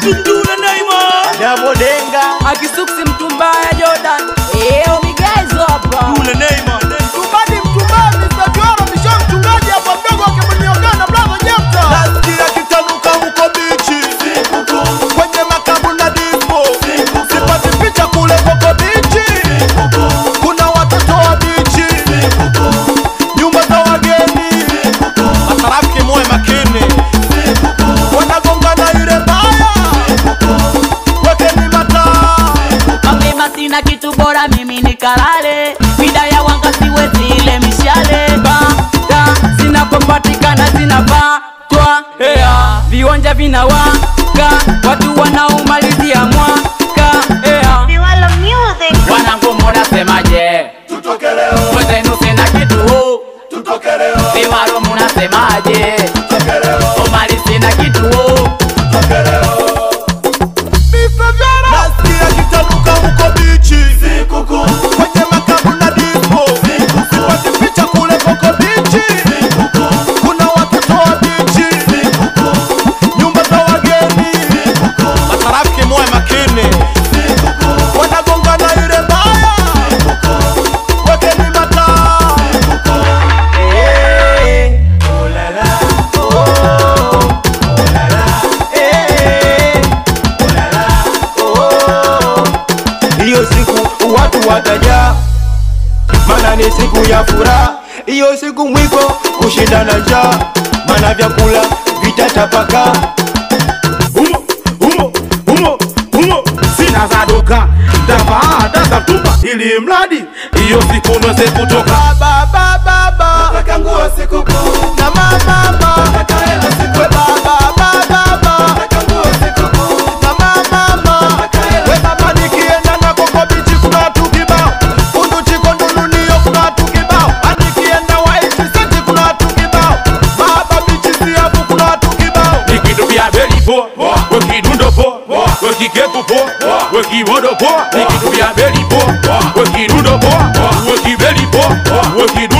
Tundura Neymar Dabo Denga akisuksi mtumbaya Jordan eo migezo hapa Tundura Neymar Mtumbadi mtumbadi Mr. Kioro Misho mchungaji hapa mdogo akimniokana brother Jefta Nasikia kitanuka huko bichi Kwenye makabu na disco Sipati picha kule koko bichi Kuna watoto wa bichi Nyumba za wageni Masarafiki muwe makini Wanagongana ile baya Wekeni mataa mapema sina kitu bora mimi nikalale mida ya wanga siwezi ile mishale bata zinapopatikana zinapatwa yeah. viwanja vinawaka watu wanaomalizia mwaka yeah. Viwalo Music. wanangu munasemaje mwezenu sina kitu viwaro munasemaje omali sina kitu Nasikia kitanuka huko bichi Kwenye makabu na disco Sipati picha kule koko bichi Kuna watoto wa bichi Nyumba za wageni Masarafiki muwe makini Wanagongana ile baya Wekeni mataa Eh, oh la la, oh, oh la la, eh, oh la la, oh. Hiyo siku watu watajaa, maana ni siku ya furaha. Hiyo siku mwiko kushinda na njaa, maana vyakula vitatapakaa. Humo, humo, humo, humo Sina za duka Tafaa, taka tumba Ili mradi Iyo siku nweze kutoka Baba, baba, baba, nataka nguo sikukuu na mama, mama, nataka hela sikukuu. We baba, baba, baba, nataka nguo sikukuu na mama, mama, nataka hela. We baba, nikienda na koko bichi kuna watu kibao, kunduchi kondulunio kuna watu kibao, hadi nikienda White City kuna watu kibao, baba bichi siafu kuna watu kibao. Nikitupia beli po Wekidundo po Wekikepu po Wekiwodo po Nikitupia beli po Wekidundo po Wekibeli po Wekidundo